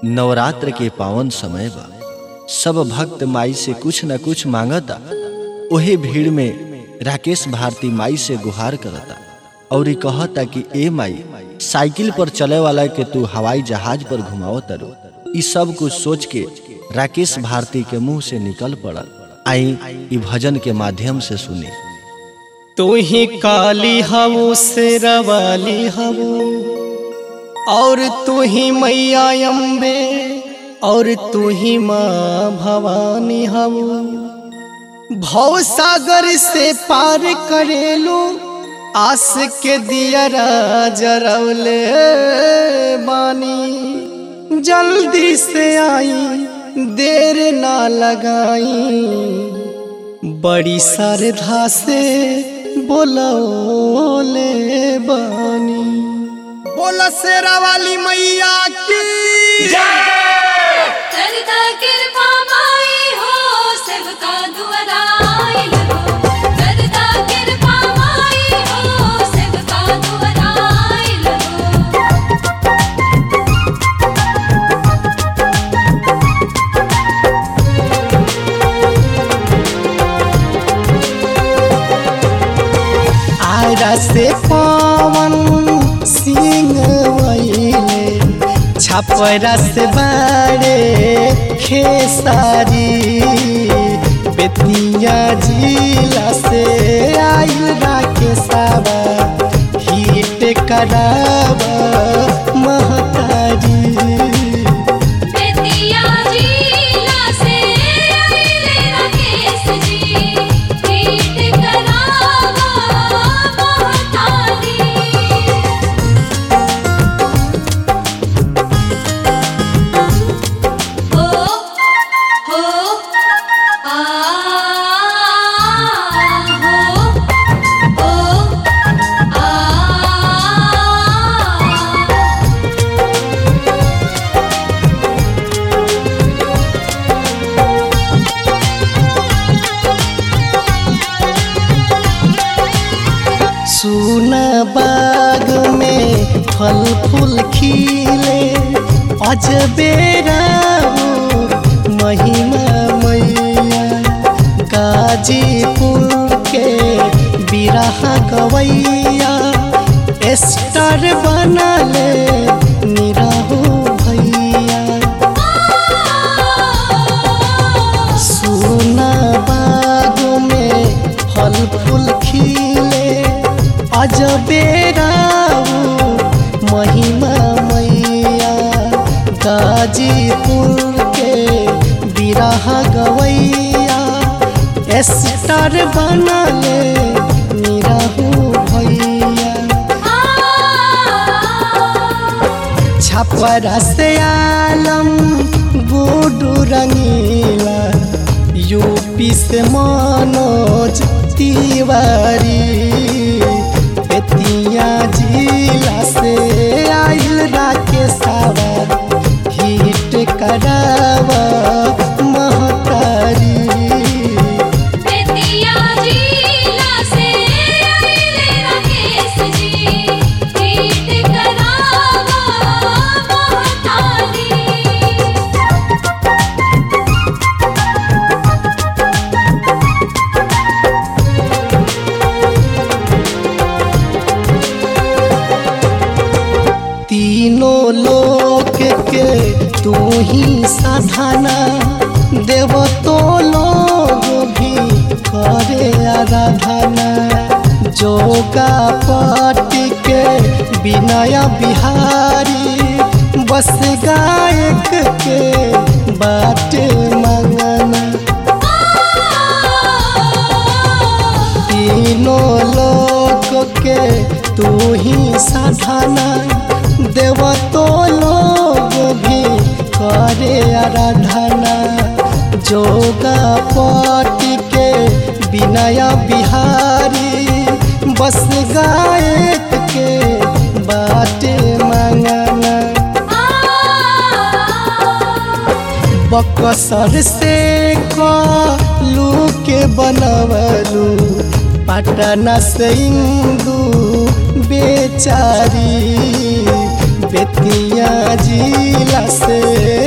नवरात्र के पावन समय बा सब भक्त माई से कुछ न कुछ मांगता ओहे भीड़ में राकेश भारती माई से गुहार करता और ई कहता कि ए माई साइकिल पर चले वाला के तू हवाई जहाज पर घुमाओ तरो ई सब कुछ सोच के राकेश भारती के मुंह से निकल पड़ल आई ई भजन के माध्यम से सुनी तू ही काली हवो शेरवाली हवो और तू ही मैया अम्बे और तू ही माँ भवानी हवो भव सागर से पार करेलू आस के दिया जरौले बानी जल्दी से आई देर ना लगाई बड़ी श्रद्धा से बोलौले बानी बोला शेरा वाली मैया की करता कृपा माई हो सेवका दुआराइल हो करता कृपा माई हो सेवका दुआराइल हो आरा से पवन सिंह वैले छपरा से बारे खेसारी बेतिया जिला से आइल राकेशवा हिट करावा महतारी बेतिया जिला से आइले राकेश जी गीत करावा महतारी हो हो आ हो हो आ सुना बाग में फल फूल खिले अजबे रावो महिमा मैया गाजीपुर के बिरहा गवैया स्टार बनले निराहो भैया सोना बाग में फल फूल खिले अजबे रावो महिमा मैया गाजीपुर के बिरहा गवैया स्टार बनले निराहू भैया छपरा से आलम गुडू रंगीला यूपी से मनोज तिवारी बेतिया जिला से आइल राकेशवा हिट करावा महतारी बेतिया जिला से आइले राकेश जी गीत करावा महतारी तीनों लोक के तू ही साधना देव तो लोग भी करे आराधना जोगा पट के विनय बिहारी बस गायक के बाट मंगना तीनों लोक के तू ही साधना देव तो लोग भी करे आराधना जोगा पट के विनय बिहारी बस गायक के बाटे मंगना बकसर से कलू के बनवलू पटना से इंदू बेचारी बेतिया जिला से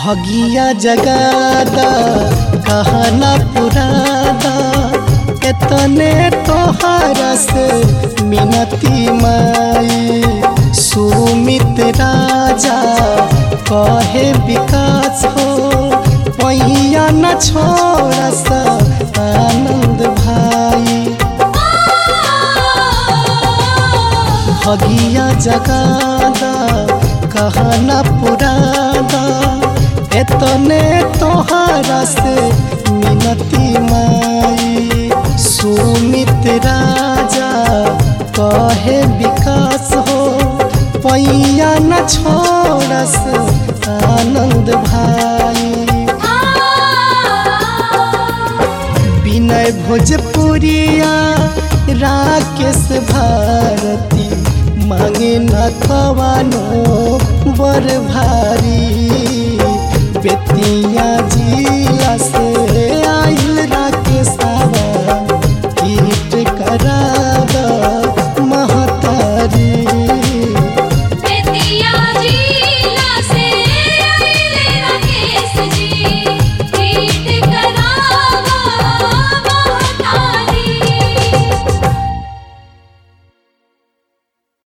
भगिया जगादा कहना पुरादा एतने तोहरा से मिनती माई सुमित राजा कहे विकास हो पैया न छोड़ा सा आनंद भाई भगिया जगादा कहना पुरादा एतने तोहरा से मिनती माई सुमित राजा कहे विकास हो पैया न छोड़स आनंद भाई विनय भोजपुरिया राकेश भारती मांगे न कवानो बर भारी बेतिया जिला से आइल राकेशवा कीट कराब महतारी